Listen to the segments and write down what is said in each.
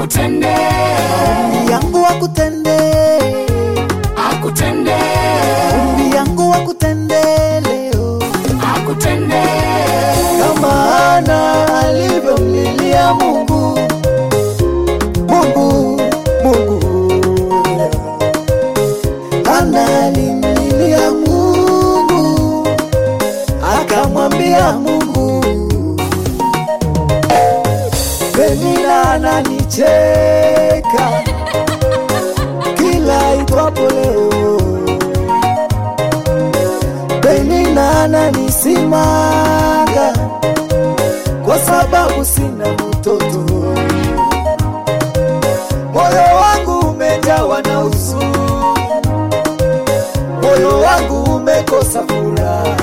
akutende, Ombi yangu akutende, akutende, ombi yangu akutende leo, akutende, kama Hana alivyomlilia Mungu, Mungu, Mungu. Hana alimlilia Mungu, akamwambia Mungu, Penina ananicheka kila itwapo leo, Penina ananisimanga kwa sababu sina mtoto. Moyo wangu umejawa na huzuni, moyo wangu umekosa furaha.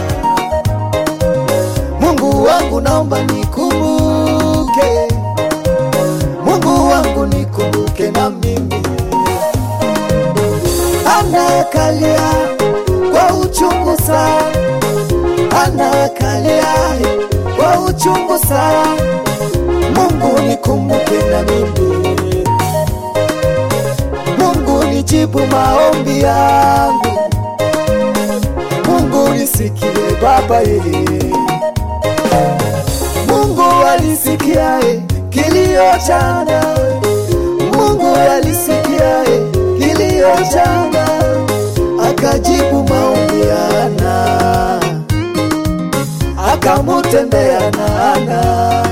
Mungu wangu, naomba nikumbuke, Mungu wangu nikumbuke na mimi. Anakalia kwa uchungu sana, anakalia kwa uchungu sana. Mungu nikumbuke na mimi, Mungu nijibu maombi yangu, Mungu nisikie Baba yeye Mungu alisikia eh, kilio chana, Mungu alisikia eh, kilio chana, akajibu maombi ya Hana, akamutendea na Hana.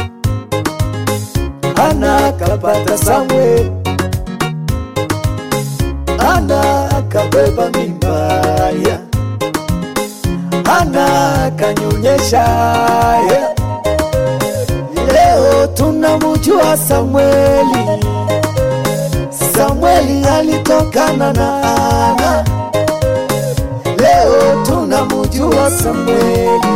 Hana akapata Samuel, Hana akabeba mimba ya Hana akanyonyesha ya. Leo tunamjua Samueli, Samueli alitokana na Hana. Leo tunamjua Samueli,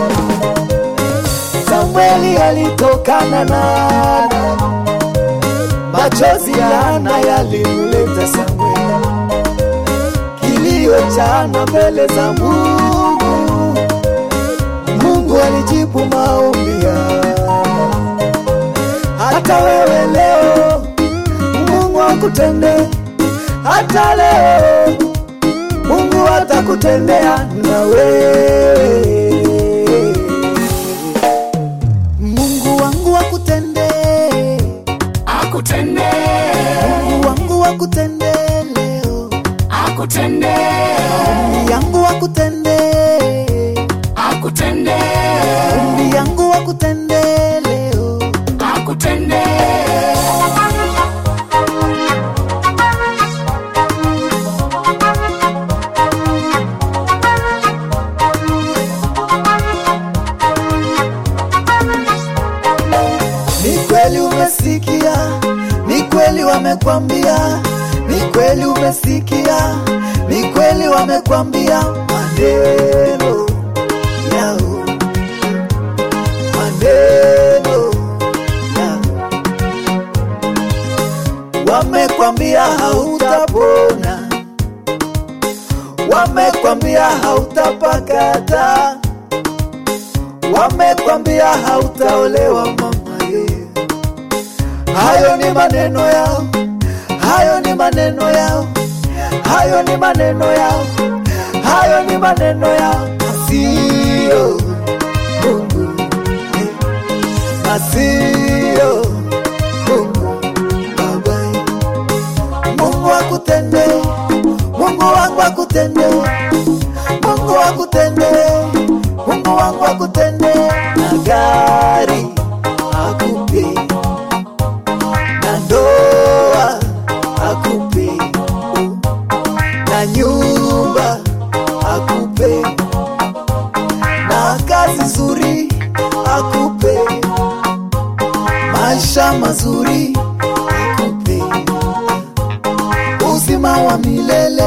Samueli alitokana na Hana. Machozi ya Hana yalimleta Samueli, kilio cha Hana mbele za Mungu. Mungu alijibu maombi ya hata wewe leo, Mungu akutende. Hata leo Mungu atakutendea na wewe. Mungu wangu akutende, akutende, Mungu wangu akutende leo, akutende, ombi yangu akutende, akutende, ombi yangu akutende leo. akutende. Ni kweli umesikia, ni kweli wamekwambia, ni kweli umesikia, ni kweli wamekwambia maneno yao, maneno yao, wamekwambia hautapona, wamekwambia hautapakata, wamekwambia hautaolewa mama ye. Hayo ni maneno yao, hayo ni maneno yao, hayo ni maneno yao, hayo ni maneno yao, sio Mungu, eh, na sio Mungu Baba. Mungu akutende, Mungu wangu akutende, Mungu akutende, Mungu wangu akutende, na gari akupe na ndoa akupe, na nyumba akupe, na kazi nzuri akupe, maisha mazuri akupe, uzima wa milele